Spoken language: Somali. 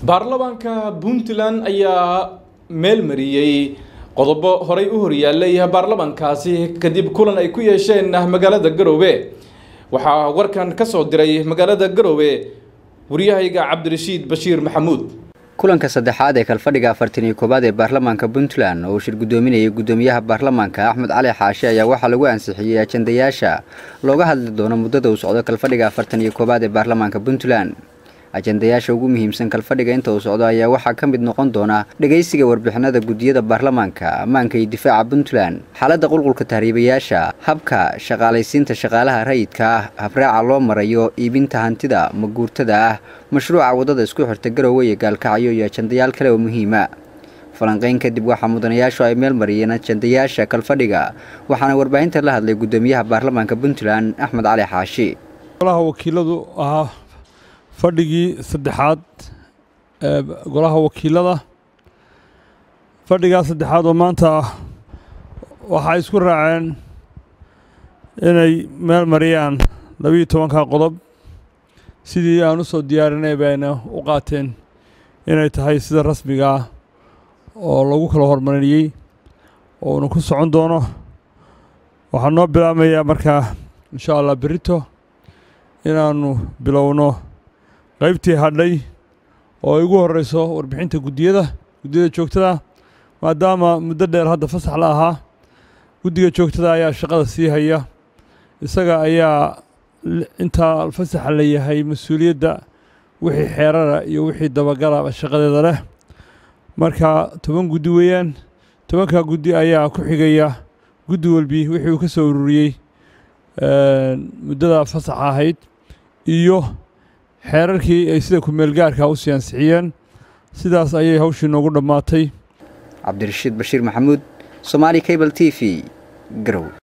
baarlamaanka puntland ayaa meel mariyey qodobo horey u horyaalay baarlamaankaasi kadib kulan ay ku yeesheen magaalada garoowe waxaa warkan ka soo diray magaalada garoowe waryahayga cabdirashiid bashiir maxamuud kulanka saddexaad ee kalfadhiga afartan iyo koowaad ee baarlamaanka puntland oo uu shir guddoominayay guddoomiyaha baarlamaanka axmed cali xaashe ayaa waxaa lagu ansixiyey ajandayaasha looga hadli doono muddada uu socdo kalfadhiga afartan iyo koowaad ee baarlamaanka puntland ajandayaasha ugu muhiimsan kalfadhiga inta uu socdo ayaa waxaa ka mid noqon doona dhegaysiga warbixinada guddiyada baarlamaanka ammaanka iyo difaaca puntland xaaladda qulqulka tahriibayaasha habka shaqaalaysiinta shaqaalaha rayidka ah habraaca loo marayo iibinta hantida maguurtada ah mashruuca waddada isku xirta garoowe iyo gaalkacyo iyo ajandayaal kale oo muhiima falanqeyn kadib waxaa mudanayaashu ay meel mariyeen ajandayaasha kalfadhiga waxaana warbaahinta la hadlay guddoomiyaha baarlamaanka puntland axmed cali xaashi wakiiladu ahaa fadhigii saddexaad ee golaha wakiilada fadhigaa saddexaad oo maanta ah waxay isku raaceen inay meel mariyaan labiiyo tobanka qodob sidii aan u soo diyaarinay bayna u qaateen inay tahay sida rasmiga ah oo lagu kala hormariyey oo uuna ku socon doono waxaa noo bilaabmayaa markaa insha allah berito inaannu bilowno qaybtii hadhay oo ay ugu horreyso warbixinta guddiyada guddiyada joogtada maadaama muddo dheer hadda fasax la ahaa guddiga joogtada ayaa shaqada sii haya isaga ayaa intaa fasaxa la yahay mas-uuliyadda wixii xeerara iyo wixii dabagala shaqadeeda leh marka toban guddi weeyaan tobankaa guddi ayaa ku xigaya guddi walbi wixii uu ka soo ururiyey muddada fasaxa ahayd iyo xeerarkii ay sida ku-meelgaarka u sii ansixiyeen sidaas ayay hawshii noogu dhammaatay cabdirashiid bashiir maxamuud somaali cable t v garow